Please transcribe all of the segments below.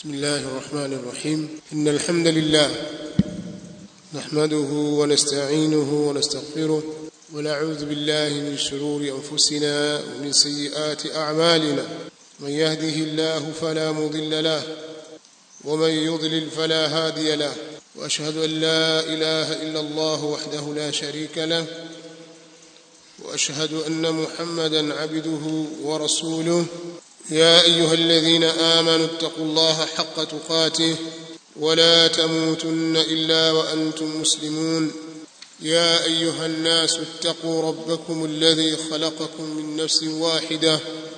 بسم الله الرحمن الرحيم إن الحمد لله نحمده ونستعينه ونستغفره ونعوذ بالله من شرور أنفسنا ومن سيئات أعمالنا من يهده الله فلا مضل له ومن يضلل فلا هادي له وأشهد أن لا إله إلا الله وحده لا شريك له وأشهد أن محمدا عبده ورسوله يا أيها الذين آمنوا اتقوا الله حق تقاته ولا تموتن إلا وأنتم مسلمون يا أيها الناس اتقوا ربكم الذي خلقكم من نفس واحدة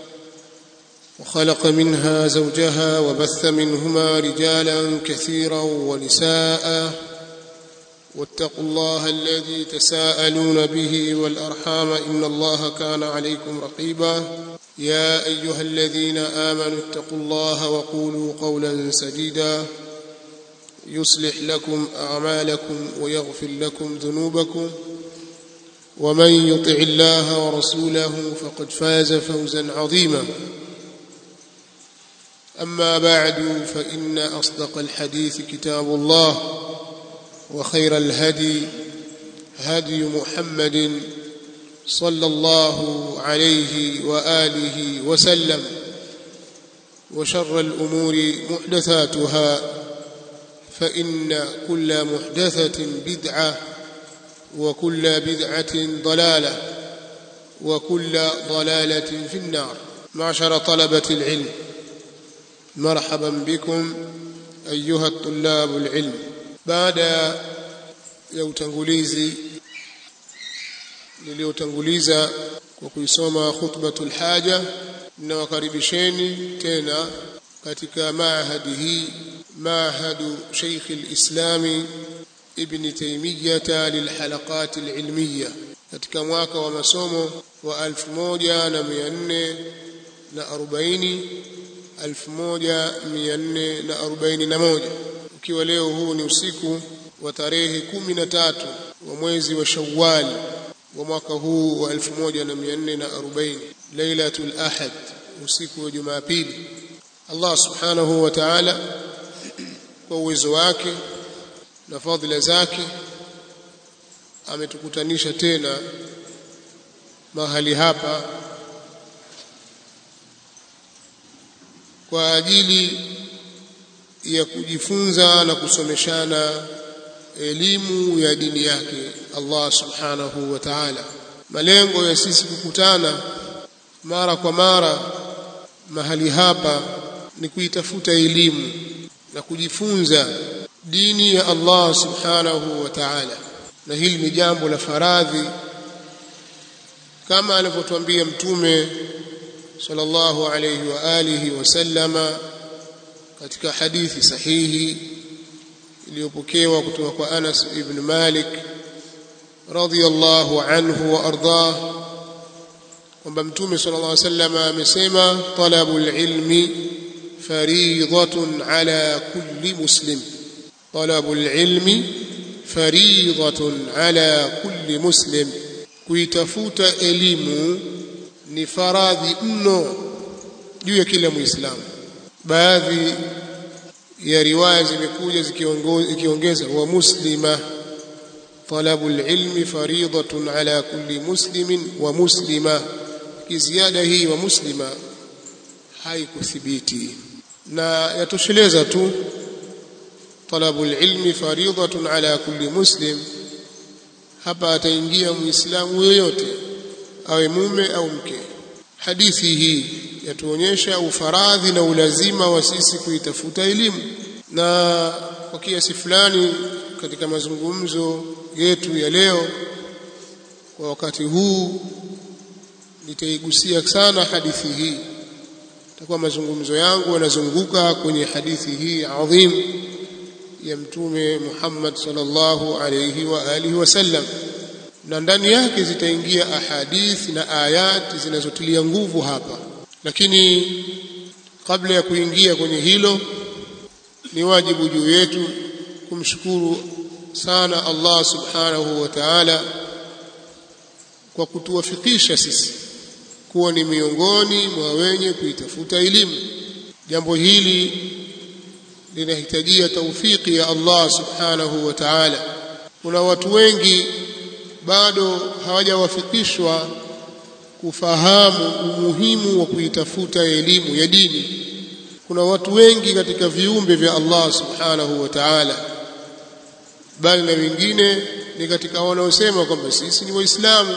وخلق منها زوجها وبث منهما رجالا كثيرا ونساء واتقوا الله الذي تساءلون به والأرحام إن الله كان عليكم رقيبا يا أيها الذين آمنوا اتقوا الله وقولوا قولا سديدا يصلح لكم أعمالكم ويغفر لكم ذنوبكم ومن يطع الله ورسوله فقد فاز فوزا عظيما أما بعد فإن أصدق الحديث كتاب الله وخير الهدي هدي محمد صلى الله عليه وآله وسلم وشر الأمور محدثاتها فإن كل محدثة بدعة وكل بدعة ضلالة وكل ضلالة في النار معشر طلبة العلم مرحبا بكم أيها الطلاب العلم بعد ya utangulizi niliyotanguliza kwa kuisoma khutbatul haja ninawakaribisheni tena katika maahadi hii maahadu Sheikh al-Islami Ibn Taymiyyah lilhalaqat al-ilmiyya katika mwaka wa masomo wa 1440 1441 ukiwa leo huu ni usiku wa tarehe kumi na tatu wa mwezi wa Shawwal wa mwaka huu wa 1440 Lailatul Ahad usiku wa Jumapili Allah Subhanahu wa Ta'ala kwa uwezo wake na fadhila zake ametukutanisha tena mahali hapa kwa ajili ya kujifunza na kusomeshana elimu ya dini yake Allah subhanahu wa ta'ala malengo ya sisi kukutana mara kwa mara mahali hapa ni kuitafuta elimu na kujifunza dini ya Allah subhanahu wa ta'ala na hili ni jambo la faradhi kama alivyotuambia mtume sallallahu alayhi wa alihi wasallama katika hadithi sahihi iliyopokewa kutoka kwa Anas ibn Malik radhiyallahu anhu wa ardah kwamba mtume sallallahu alayhi wasallam amesema talabul ilmi fariidatun ala kulli muslim talabul ilmi fariidatun ala kulli muslim kuitafuta elimu ni faradhi mno juu ya kila muislamu baadhi ya riwaya zimekuja zikiongeza wa muslima talabu alilmi fariidatun ala kulli muslimin wa muslima kiziada hii wa muslima haikuthibiti na yatosheleza tu talabu alilmi fariidatun ala kulli muslim hapa ataingia muislamu yoyote awe mume au mke hadithi hii yatuonyesha ufaradhi na ulazima wa sisi kuitafuta elimu na kwa kiasi fulani katika mazungumzo yetu ya leo kwa wakati huu nitaigusia sana hadithi hii takuwa mazungumzo yangu yanazunguka kwenye hadithi hii adhim ya mtume Muhammad sallallahu alayhi wa alihi wasallam na ndani yake zitaingia ahadithi na ayati zinazotilia nguvu hapa lakini kabla ya kuingia kwenye hilo ni wajibu juu yetu kumshukuru sana Allah subhanahu wa ta'ala kwa kutuwafikisha sisi kuwa ni miongoni mwa wenye kuitafuta elimu jambo hili linahitajia taufiki ya Allah subhanahu wa ta'ala kuna watu wengi bado hawajawafikishwa kufahamu umuhimu wa kuitafuta elimu ya dini kuna watu wengi katika viumbe vya Allah subhanahu wa ta'ala bali na wengine ni katika wanaosema kwamba sisi ni waislamu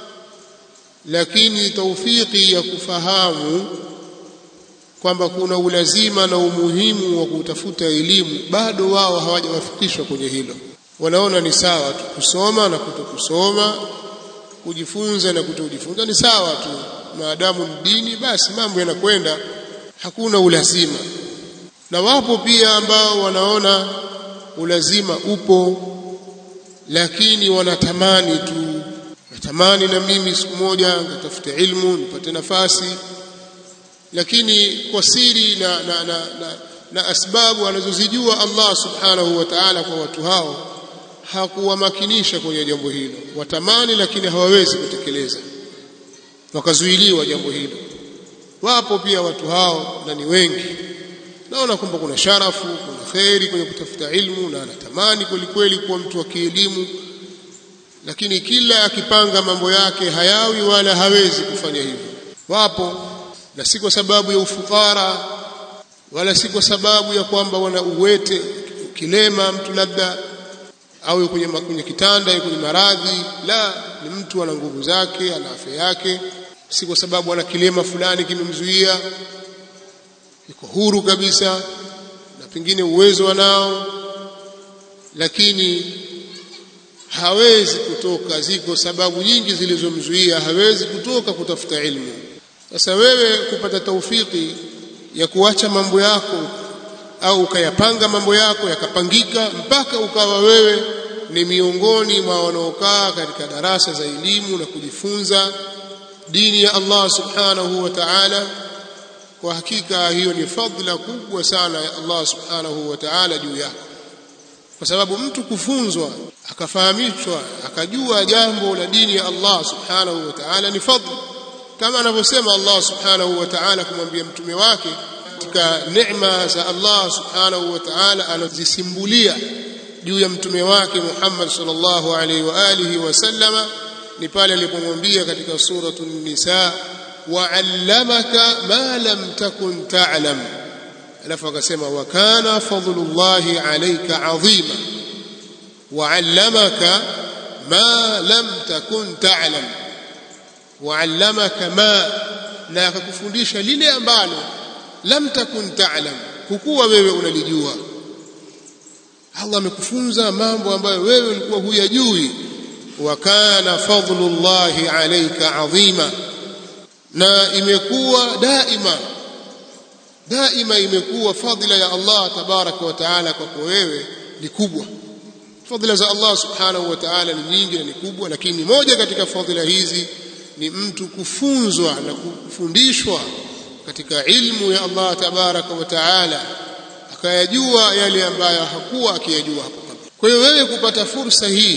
lakini taufiki ya kufahamu kwamba kuna ulazima na umuhimu wa kutafuta elimu bado wao hawajawafikishwa kwenye hilo wanaona ni sawa tu kusoma na kutokusoma kujifunza na kutojifunza ni sawa tu maadamu ni dini basi mambo yanakwenda hakuna ulazima na wapo pia ambao wanaona ulazima upo lakini wanatamani tu natamani na mimi siku moja nitafute ilmu nipate nafasi lakini kwa siri na, na, na, na, na asbabu anazozijua Allah subhanahu wa ta'ala kwa watu hao hakuwamakinisha kwenye jambo hilo watamani lakini hawawezi kutekeleza wakazuiliwa jambo hilo wapo pia watu hao na ni wengi naona kwamba kuna sharafu kuna kheri kwenye kutafuta ilmu na anatamani kweli kweli kuwa mtu wa kielimu lakini kila akipanga mambo yake hayawi wala hawezi kufanya hivyo wapo na si kwa sababu ya ufukara wala si kwa sababu ya kwamba wana uwete kilema mtu labda au kwenye, kwenye kitanda kwenye maradhi la ni mtu ana nguvu zake ana afya yake si kwa sababu ana kilema fulani kimemzuia yuko huru kabisa na pengine uwezo wanao lakini hawezi kutoka ziko sababu nyingi zilizomzuia hawezi kutoka kutafuta ilmu sasa wewe kupata taufiki ya kuacha mambo yako au ukayapanga mambo yako yakapangika mpaka ukawa wewe ni miongoni mwa wanaokaa katika darasa za elimu na kujifunza dini ya Allah subhanahu wa ta'ala kwa hakika hiyo ni fadhila kubwa sana ya Allah subhanahu wa ta'ala juu yako kwa sababu mtu kufunzwa akafahamishwa akajua jambo la dini ya Allah subhanahu wa ta'ala ni fadhila kama anavyosema Allah subhanahu wa ta'ala kumwambia mtume wake katika neema za Allah subhanahu wa ta'ala anazisimbulia juu ya mtume wake Muhammad sallallahu alaihi wa alihi wasallama ni pale alipomwambia katika suratul nisa wa'allamaka ma lam takun ta'lam alafu akasema wa kana fadlullahi alayka azima wa'allamaka ma lam takun ta'lam wa'allamaka ma na akakufundisha lile ambalo lam takun ta'lam hukuwa wewe unalijua Allah amekufunza mambo ambayo wewe ulikuwa huyajui wa kana fadlullahi alayka azima na imekuwa daima daima imekuwa fadhila ya Allah tabaraka wa taala kwako wewe ni kubwa fadhila za Allah subhanahu wa ta'ala ni nyingi na ni kubwa lakini moja katika fadhila hizi ni mtu kufunzwa na kufundishwa katika ilmu ya Allah tabaraka wa taala akayajua yale ambayo hakuwa akiyajua hapo kabla kwa hiyo wewe kupata fursa hii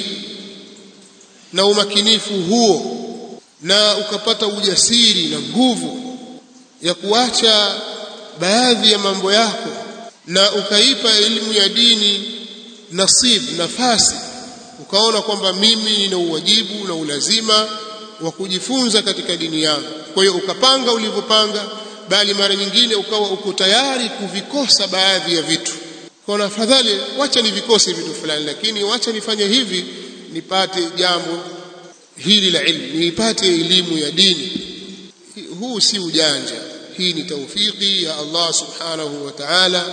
na umakinifu huo na ukapata ujasiri na nguvu ya kuacha baadhi ya mambo yako na ukaipa elimu ya dini nasib nafasi ukaona kwamba mimi nina uwajibu na ulazima wa kujifunza katika dini yangu kwa hiyo ukapanga ulivyopanga bali mara nyingine ukawa uko tayari kuvikosa baadhi ya vitu kwa afadhali wacha nivikose vitu fulani lakini wacha nifanye hivi nipate jambo hili la ilmu nipate elimu ya dini huu si ujanja hii ni taufiki ya Allah subhanahu wa ta'ala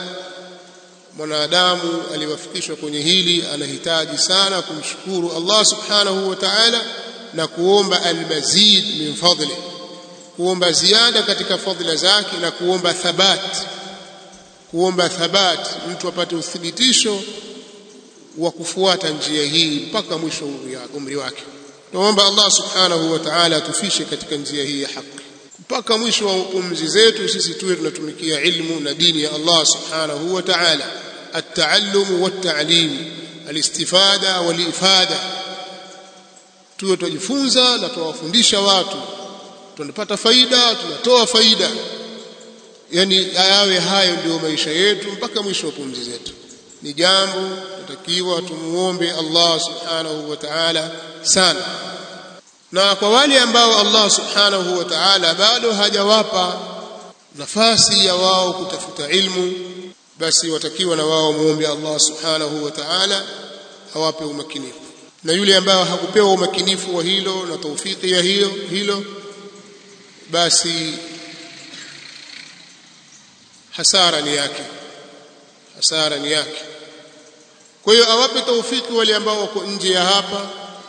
mwanadamu aliwafikishwa kwenye hili anahitaji sana kumshukuru Allah subhanahu wa ta'ala na kuomba almazid min fadli kuomba ziada katika fadhila zake na kuomba thabat kuomba thabat mtu apate uthibitisho wa kufuata njia hii mpaka mwisho umri wake tuomba Allah subhanahu wa ta'ala atufishe katika njia hii ya haki mpaka mwisho wa umzi zetu sisi tuwe tunatumikia ilmu na dini ya Allah subhanahu wa ta'ala at-ta'allum wat-ta'lim al-istifada wal-ifada tuwe tujifunza na tuwafundisha watu tunapata faida tunatoa faida yani yawe hayo ndio maisha yetu mpaka mwisho wa pumzi zetu ni jambo tutakiwa tumuombe Allah subhanahu wa ta'ala sana na kwa wale ambao Allah subhanahu wa ta'ala bado hajawapa nafasi ya wao kutafuta ilmu basi watakiwa na wao muombe Allah subhanahu wa ta'ala awape umakinifu na yule ambaye hakupewa umakinifu wa hilo na taufiki ya hiyo hilo basi hasara ni yake hasara ni yake kwa hiyo awape taufiki wale ambao wako nje ya hapa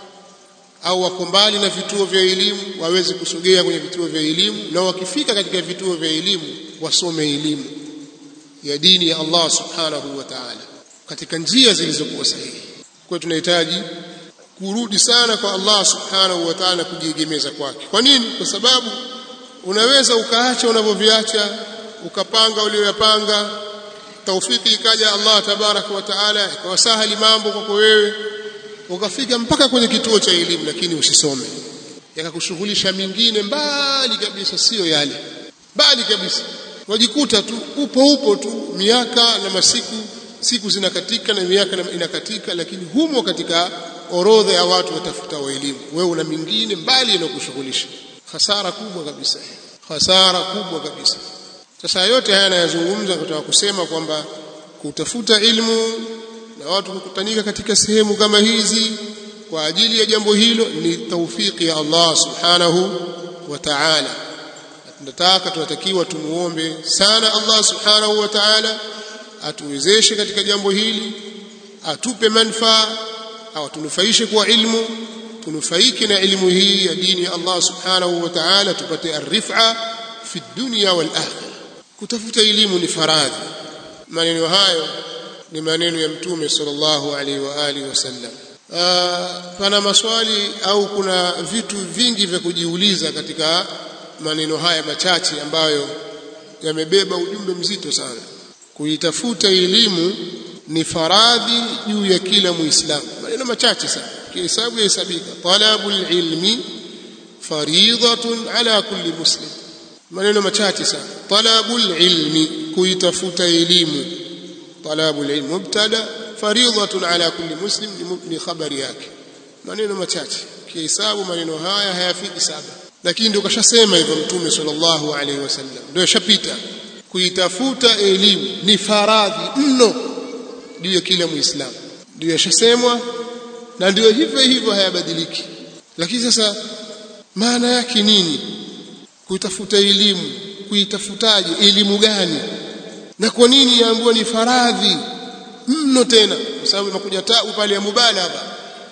au wako mbali na vituo vya elimu waweze kusogea kwenye vituo vya elimu na wakifika katika vituo vya elimu wasome elimu ya dini ya Allah subhanahu wa ta'ala katika njia zilizokuwa sahihi kwa tunahitaji kurudi sana kwa Allah subhanahu wa ta'ala kujiegemeza kwake kwa nini kwa sababu unaweza ukaacha unavyoviacha ukapanga ulioyapanga taufiki ikaja Allah tabaraka wa taala ikawasahali mambo kwako wewe ukafika mpaka kwenye kituo cha elimu lakini usisome yakakushughulisha mingine mbali kabisa sio yale mbali kabisa wajikuta tu upo upo tu miaka na masiku siku zinakatika na miaka inakatika lakini humo katika orodha ya watu watafuta wa elimu wewe una mingine mbali inakushughulisha hasara kubwa kabisa hasara kubwa kabisa sasa yote haya nayazungumza kutaka kusema kwamba kutafuta ilmu na watu kukutanika katika sehemu kama hizi kwa ajili ya jambo hilo ni taufiki ya Allah subhanahu wa ta'ala tunataka tunatakiwa tumuombe sana Allah subhanahu wa ta'ala atuwezeshe katika jambo hili atupe manufaa au tunufaishe kwa ilmu tunufaike na ilmu hii ya dini ya Allah subhanahu wa ta'ala tupate arifa fi dunya wal akhirah kutafuta elimu ni faradhi maneno hayo ni maneno ya mtume sallallahu alaihi wa alihi wasallam pana maswali au kuna vitu vingi vya kujiuliza katika maneno haya machache ambayo yamebeba ujumbe mzito sana kuitafuta elimu ni faradhi juu ya kila muislamu maneno machache sana kihesabu yahesabika talabul ilmi faridatun ala kulli muslim maneno machache sana talabul ilmi kuitafuta elimu talabul ilmi mubtada faridatun ala kulli muslim ni khabari yake maneno machache kihesabu maneno haya hayafiki saba lakini ndio kashasema hivyo mtume sallallahu alaihi wasallam ndio shapita kuitafuta elimu ni faradhi mno juu ya kila muislamu ndio yashasemwa na ndio hivyo hivyo hayabadiliki lakini sasa maana yake nini kuitafuta elimu kuitafutaje elimu gani na kwa nini yaambiwa ni faradhi mno tena kwa sababu imekuja taa pale ya mubalagha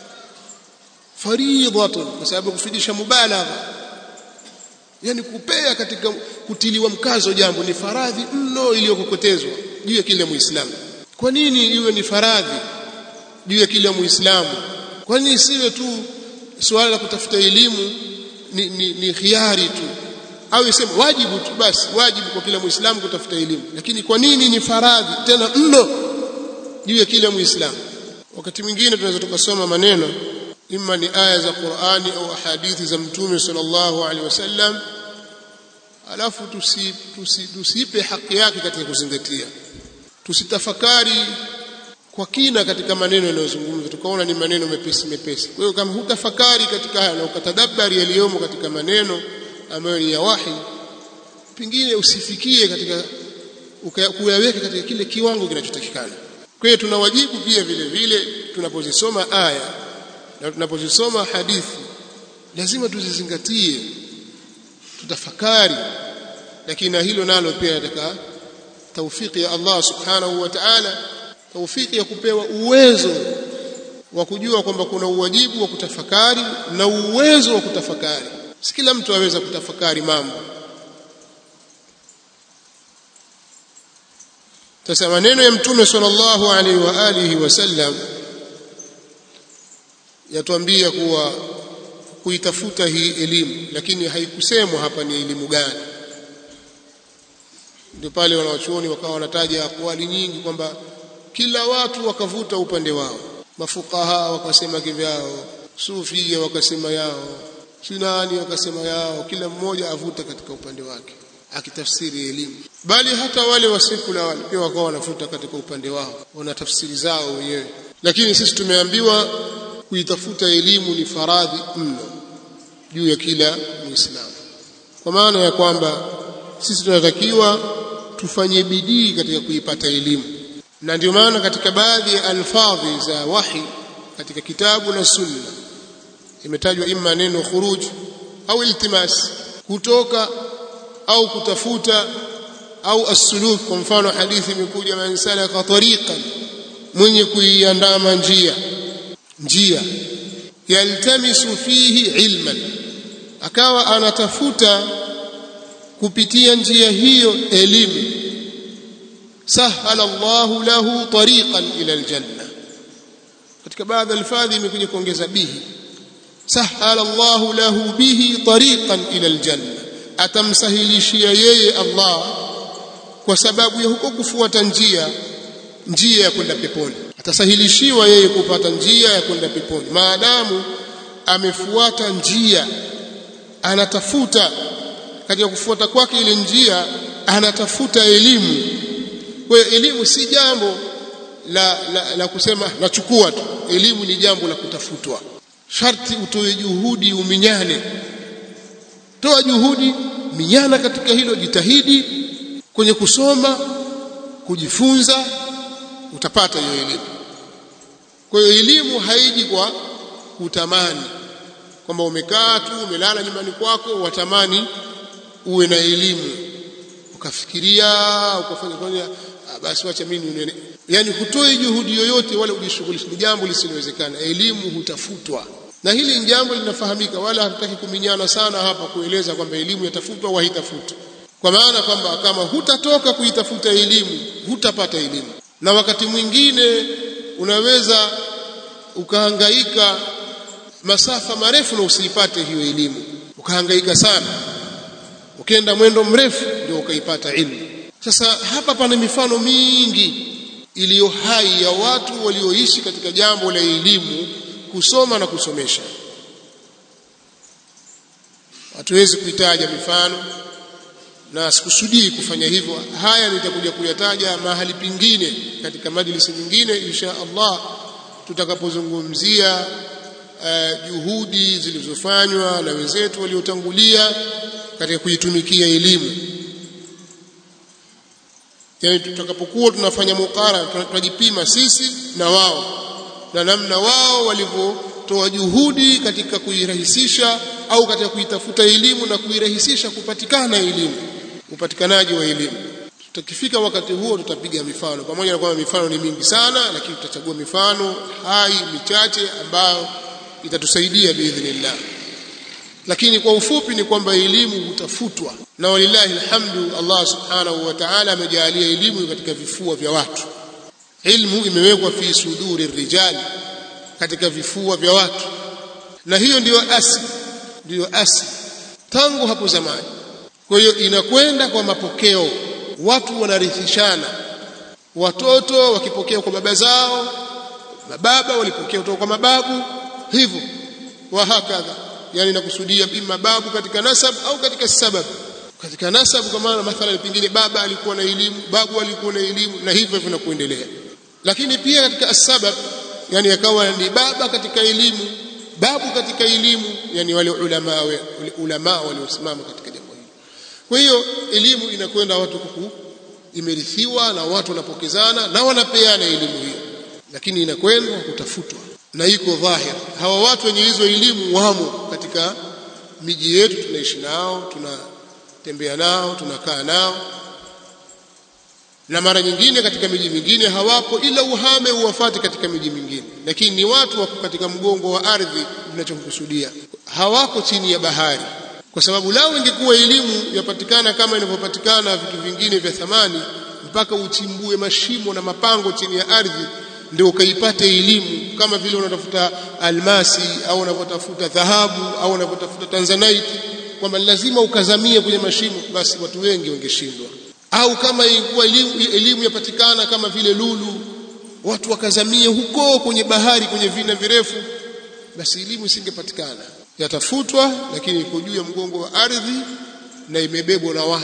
faridhatun kwa sababu kufidisha mubalagha yani kupea katika kutiliwa mkazo jambo ni faradhi mno iliyokokotezwa juu ya kila muislamu kwa nini iwe ni faradhi juu ya kila muislamu kwa nini isiwe tu suala la kutafuta elimu ni, ni, ni khiari tu au iseme wajibu tu basi wajibu kwa kila muislamu kutafuta elimu lakini kwa nini ni faradhi tena mno juu ya kila muislamu wakati mwingine tunaweza tukasoma maneno imma ni aya za Qur'ani au hadithi za Mtume sallallahu alaihi wasallam alafu tusi, tusi, tusipe haki yake katika kuzingatia tusitafakari kwa kina katika maneno yanayozungumzwa tukaona ni maneno mepesi mepesi kwa hiyo kama hutafakari katika haya na ukatadabari yaliyomo katika maneno ambayo ni ya wahi pengine usifikie katika kuyaweka katika kile kiwango kinachotakikana kwa hiyo tuna wajibu pia vile vile tunapozisoma aya na tunapozisoma hadithi lazima tuzizingatie tutafakari lakini na hilo nalo pia nataka taufiki ya Allah subhanahu wa ta'ala taufiki ya kupewa uwezo wa kujua kwamba kuna uwajibu wa kutafakari na uwezo wa kutafakari si kila mtu aweza kutafakari mambo sasa maneno ya mtume sallallahu alaihi wa alihi wasallam yatuambia kuwa kuitafuta hii elimu lakini haikusemwa hapa ni elimu gani ndio pale wanawachuoni wakawa wanataja akwali nyingi kwamba kila watu wakavuta upande wao mafukaha wakasema kivyao sufia wakasema yao sunani wakasema yao kila mmoja avuta katika upande wake akitafsiri elimu bali hata wale wasekula wale pia wakawa wanafuta katika upande wao wana tafsiri zao wenyewe lakini sisi tumeambiwa kuitafuta elimu ni faradhi mno juu ya kila muislamu kwa maana ya kwamba sisi tunatakiwa tufanye bidii katika kuipata elimu na ndio maana katika baadhi ya alfadhi za wahi katika kitabu na sunna imetajwa imma neno khuruj au iltimas kutoka au kutafuta au as-suluk kwa mfano hadithi imekuja man salaka tariqan mwenye kuiandama njia njia yaltamisu fihi ilman akawa anatafuta kupitia njia hiyo elimu sahala Allahu lahu tariqan ila aljanna katika baadhi alfadhi imekuja kuongeza bihi sahala Allahu lahu bihi tariqan ila aljanna atamsahilishia yeye Allah kwa sababu ya huko kufuata njia njia ya kwenda peponi atasahilishiwa yeye kupata njia ya kwenda peponi maadamu amefuata njia anatafuta katika kufuata kwake ile njia anatafuta elimu kwa hiyo elimu si jambo la, la, la kusema nachukua tu elimu ni jambo la kutafutwa sharti utoe juhudi uminyane toa juhudi minyana katika hilo jitahidi kwenye kusoma kujifunza utapata hiyo elimu kwa hiyo elimu haiji kwa kutamani kwamba umekaa tu umelala nyumbani kwako watamani uwe na elimu ukafikiria ukafanya kwanza basi wacha mimi nione yani hutoe juhudi yoyote wala ujishughulishe ni jambo lisilowezekana elimu hutafutwa na hili ni jambo linafahamika wala hatutaki kuminyana sana hapa kueleza kwamba elimu yatafutwa au haitafutwa kwa maana kwamba kama hutatoka kuitafuta elimu hutapata elimu na wakati mwingine unaweza ukahangaika masafa marefu na usiipate hiyo elimu ukahangaika sana ukienda mwendo mrefu ndio ukaipata ilmu sasa hapa pana mifano mingi iliyo hai ya watu walioishi katika jambo la elimu kusoma na kusomesha hatuwezi kuitaja mifano na sikusudii kufanya hivyo haya nitakuja kuyataja mahali pingine katika majlisi nyingine insha Allah tutakapozungumzia uh, juhudi zilizofanywa na wenzetu waliotangulia katika kuitumikia elimu yani tutakapokuwa tunafanya mukara tunajipima sisi na wao na namna wao walivyotoa juhudi katika kuirahisisha au katika kuitafuta elimu na kuirahisisha kupatikana elimu upatikanaji wa elimu tutakifika wakati huo tutapiga mifano pamoja na kwamba mifano ni mingi sana lakini tutachagua mifano hai michache ambayo itatusaidia biidhnillah lakini kwa ufupi ni kwamba elimu hutafutwa na walillahi alhamdu Allah subhanahu wa ta'ala amejalia elimu katika vifua vya watu ilmu imewekwa fi suduri rijal katika vifua vya watu na hiyo ndiyo asili ndiyo asili tangu hapo zamani kwa hiyo inakwenda kwa mapokeo watu wanarithishana watoto wakipokea kwa baba zao mababa walipokea kutoka kwa mababu hivyo wa hakadha yani nakusudia ima babu katika nasab au katika sabab katika nasab kwa maana mathalan pengine baba alikuwa na elimu babu alikuwa na elimu na hivyo hivyo kuendelea lakini pia katika asbab yani yakawa ni baba katika elimu babu katika elimu yani wale ulama wale ulama waliosimama katika jambo hili kwa hiyo elimu inakwenda watu kuku imerithiwa na watu wanapokezana na wanapeana elimu hiyo lakini inakwenda kutafutwa na iko dhahir hawa watu wenye hizo elimu wamo katika miji yetu tunaishi nao tunatembea nao tunakaa nao na mara nyingine katika miji mingine hawapo ila uhame uwafate katika miji mingine lakini ni watu wako katika mgongo wa ardhi tunachokusudia hawako chini ya bahari kwa sababu lao ingekuwa elimu yapatikana kama inavyopatikana vitu vingine vya thamani mpaka uchimbue mashimo na mapango chini ya ardhi ndio ukaipate elimu kama vile unatafuta almasi au unavyotafuta dhahabu au unavyotafuta tanzanite kwamba lazima ukazamie kwenye mashimo basi watu wengi wangeshindwa au kama ilikuwa elimu, elimu yapatikana kama vile lulu watu wakazamie huko kwenye bahari kwenye vina virefu basi elimu isingepatikana yatafutwa lakini iko juu ya mgongo wa ardhi na imebebwa na watu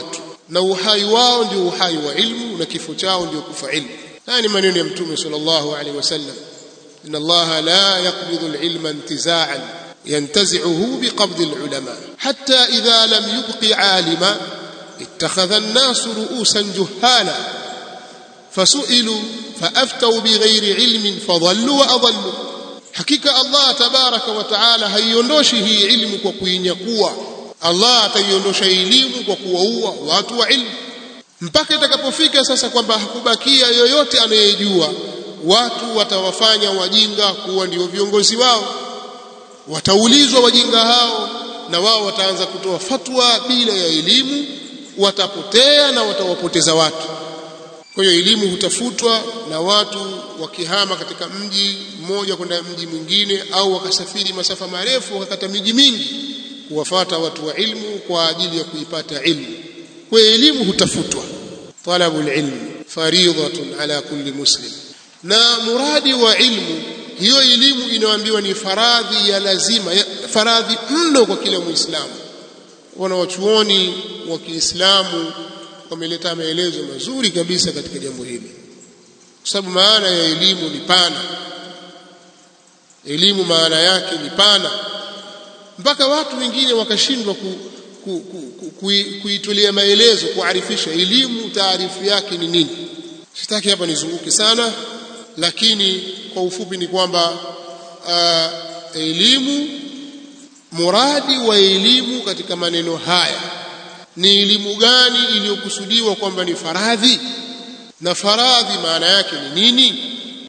na uhai wao ndio uhai wa ilmu na kifo chao ndio kufa ilmu haya ni maneno ya mtume sallallahu alaihi wasallam إن الله لا يقبض العلم انتزاعا ينتزعه بقبض العلماء حتى إذا لم يبق عالما اتخذ الناس رؤوسا جهالا فسئلوا فأفتوا بغير علم فضلوا وأضلوا حقيقة الله تبارك وتعالى haiondoshi hii ilmu kwa kuinyakua Allah ataiondosha elimu kwa kuwaua watu wa ilmu mpaka itakapofika sasa kwamba hakubakia yoyote anayejua watu watawafanya wajinga kuwa ndio viongozi wao wataulizwa wajinga hao na wao wataanza kutoa fatwa bila ya elimu watapotea na watawapoteza watu kwa hiyo elimu hutafutwa na watu wakihama katika mji mmoja kwenda mji mwingine au wakasafiri masafa marefu wakakata miji mingi kuwafata watu wa ilmu kwa ajili ya kuipata ilmu kwa hiyo elimu hutafutwa talabul ilm fariidatun ala kulli muslim na muradi wa ilmu hiyo elimu inayoambiwa ni faradhi ya lazima ya, faradhi mno kwa kila muislamu wanawachuoni wa Kiislamu wameleta maelezo mazuri kabisa katika jambo hili kwa sababu maana ya elimu ni pana elimu maana yake ni pana mpaka watu wengine wakashindwa ku, ku, ku, ku, ku, kuitolea maelezo kuarifisha elimu taarifu yake ni nini sitaki hapa nizunguke sana lakini kwa ufupi ni kwamba uh, elimu muradi wa elimu katika maneno haya ni elimu gani iliyokusudiwa kwamba ni faradhi na faradhi maana yake ni nini